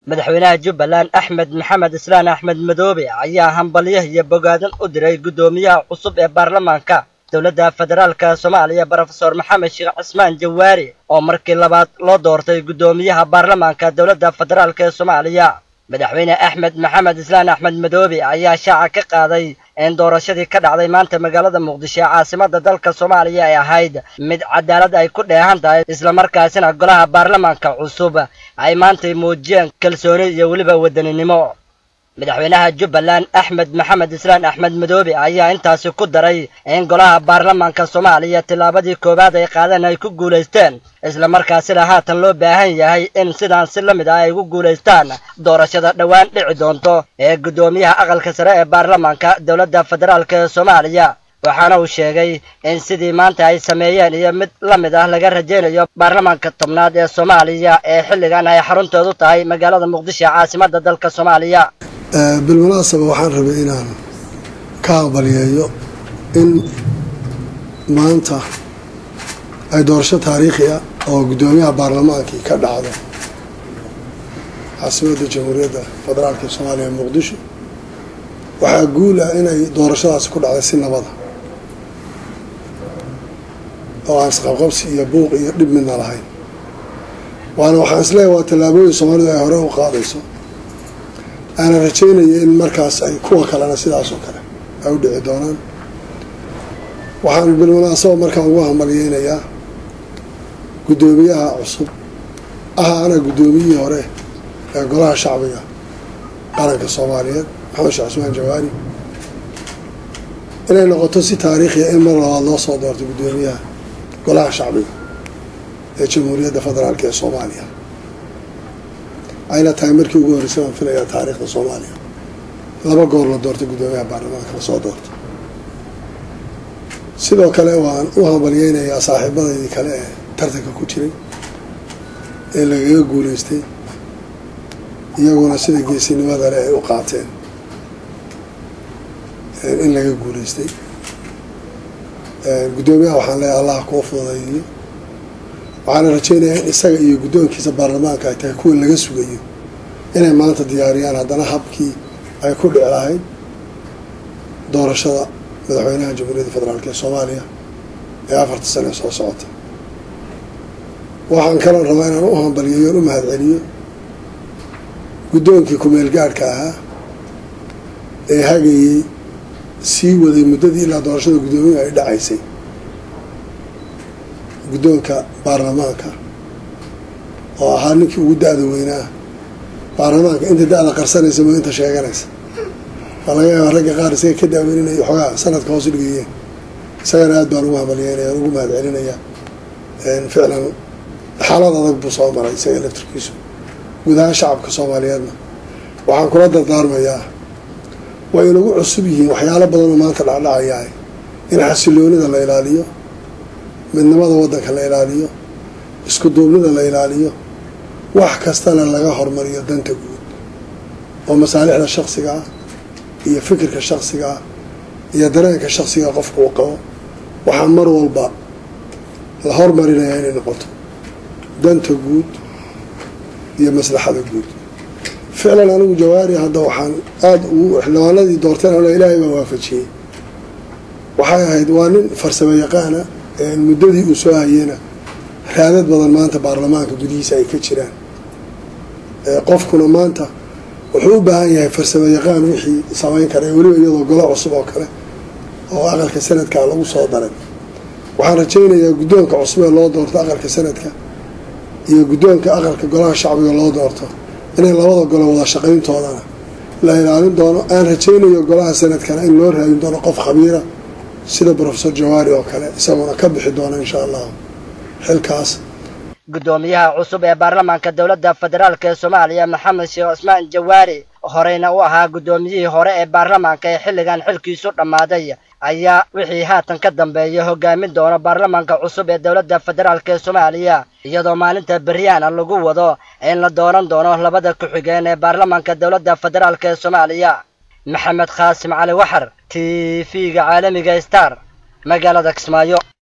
madaxweynaha jubbaland axmed maxamed islaan axmed madoobe ayaa hambalyo iyo bogaadin u diray guddoomiyaha cusub ee baarlamaanka dowladda federaalka soomaaliya brofesor maxamed sheekh cismaan jawaari oo markii labaad loo doortay guddoomiyaha baarlamaanka dowladda federaalk ee soomaaliya madaxweyne axmed maxamed islaan axmed madoobe ayaa shaaca ka qaaday in doorashadii ka dhacday maanta magaalada muqdisho ee caasimada dalka soomaaliya ay ahayd mid cadaalad ay ku dheehan tahay islamarkaasina golaha baarlamaanka cusub ay maantay muujiyeen kalsooni iyo weliba wadaninimo madaxweynaha jubbaland axmed maxamed islaan axmed madoobe ayaa intaasi ku daray in golaha baarlamaanka soomaaliya tillaabadii koowaad ay qaadeen ay ku guulaysteen islamarkaasina haatan loo baahan yahay in sidaan si la mid ah ay ugu guulaystaan doorashada dhowaan dhici doonto ee guddoomiyaha aqalka sare ee baarlamaanka dowladda federaalk ee soomaaliya waxaana uu sheegay in sidii maanta ay sameeyeen iyo mid la mid ah laga rajaynayo baarlamaanka tobnaad ee soomaaliya ee xilligan ay xaruntoodu tahay magaalada muqdisho ee caasimada dalka soomaaliya bilmunaasaba waxaan rabay inaan ka aqbaliyeeyo in maanta ay doorasho taariikhi ah oo guddoomiyaha baarlamaankii ka dhacdo caasimadda jamhuuriyadda federaalk ee soomaaliya muqdisho waxaa guul ah inay doorashadaasi ku dhacday si nabada oo aan isqabqabsi iyo buuq iyo dhib midna lahayn waana waxaan isleeyahay waa tallaabooyin soomaalidu ay hore u qaadayso aana rajaynaya in markaas ay kuwa kalena sidaas oo kale ay u dhici doonaan waxaan bilmunaasaba markaa ugu hambalyeynayaa guddoomiyaha cusub aha ana guddoomiyihii hore ee golaha shacbiga qaranka soomaaliyeed maxamed sheekh cismaan jawaari inay noqoto si taariikhiya in mar labaad loo soo doorto guddoomiyaha golaha shacbiga ee jamhuuriyadda federaalk ee soomaaliya ayna tahay markii ugu horreysay waan filayaa taariikhda soomaaliya laba goor la doortay guddoomiyaha baarlamaanka la soo doorto sidoo kale waan u hambalyeynayaa saaxiibadaydii kale ee tartanka ku jiray ee lagaga guuleystay iyaguna sida geesinimada le ay u qaateen in laga guuleystay guddoomiyaha waxaan leeyahay allah kuu fududeeyo waxaana rajeynayaa in isaga iyo guddoonkiisa baarlamaanka ay tahay kuwa laga sugayo inay maanta diyaariyaan haddana habkii ay ku dhici lahayd doorashada madaxweynaha jamhuuriyadda federaalk ee soomaaliya ee afarta sane soo socota waxaan kaloo rabaa inaan u hambaliyeeyo o u mahad celiyo guddoonkii ku-meel gaadhka ahaa ee hagayey sii waday muddadii ilaa doorashada guddoomiyaha ay dhacaysay guddoonka baarlamaanka oo ahaa ninkii ugu da-da weynaa baarlamaanka inta da-da qarsanaysa moo inta sheeganaysa waa laga yaaba ragga qaar isaga ka daaweyninayo xoogaa sanadka hoos dhigayeen isagana aad baan ugu hambalyeynaya ugu mahad celinayaa ficlan xaalad adag buu soo maray isaga laftirkiisu guud ahaan shacabka soomaaliyeedna waxaan kula dardaarmayaa way inagu cusub yihiin waxyaalo badan oo maanta dhacdhacayaa in xasiloonida la ilaaliyo midnimada waddanka la ilaaliyo isku duubnida la ilaaliyo wax kastana laga hormariyo danta guud oo masaalixda shaksiga ah iyo fikirka shaksiga ah iyo dareenka shaksiga qofka uu qabo waxaa mar walba la hormarinayaa inay noqoto danta guud iyo maslaxada guud ficlan anigu jawaari hadda waxaan aada ugu xildhibaanadii doorteen o ilaahay baa waafajiyey waxay ahayd waa nin farsamo yaqaana muddadii uu soo hayeyna raadad badan maanta baarlamaanka gudihiisa ay ka jiraan qofkuna maanta wuxuu u baahan yahay farsamo yaqaan wixii samayn kara weliba iyadoo golo cusub oo kale oo aqalka sanadka lagu soo daray waxaan rajaynayaa guddoonka cusub ee loo doorto aqalka sanadka iyo guddoonka aqalka golaha shacbiga loo doorto inay labada golo wada shaqayntoodana la ilaalin doono aan rajaynayo golaha sanadkana in loo raadin doono qof khabiira sida brofesor jawaari oo kale isaguna ka bixi doona insha allahu xilkaas guddoomiyaha cusub ee baarlamaanka dowladda federaalk ee soomaaliya maxamed sheekh cismaan jawaari horeyna u ahaa guddoomiyihii hore ee baarlamaanka ee xilligan xilkiisu dhammaaday ayaa wixii haatan ka dambeeya hogaamin doona baarlamaanka cusub ee dowladda federaalk ee soomaaliya iyadoo maalinta beryaana lagu wado in la dooran doono labada ku-xigeen ee baarlamaanka dowladda federaalk ee soomaaliya maxamed khaasim cali waxar t v-ga caalamiga star magaalada kismaayo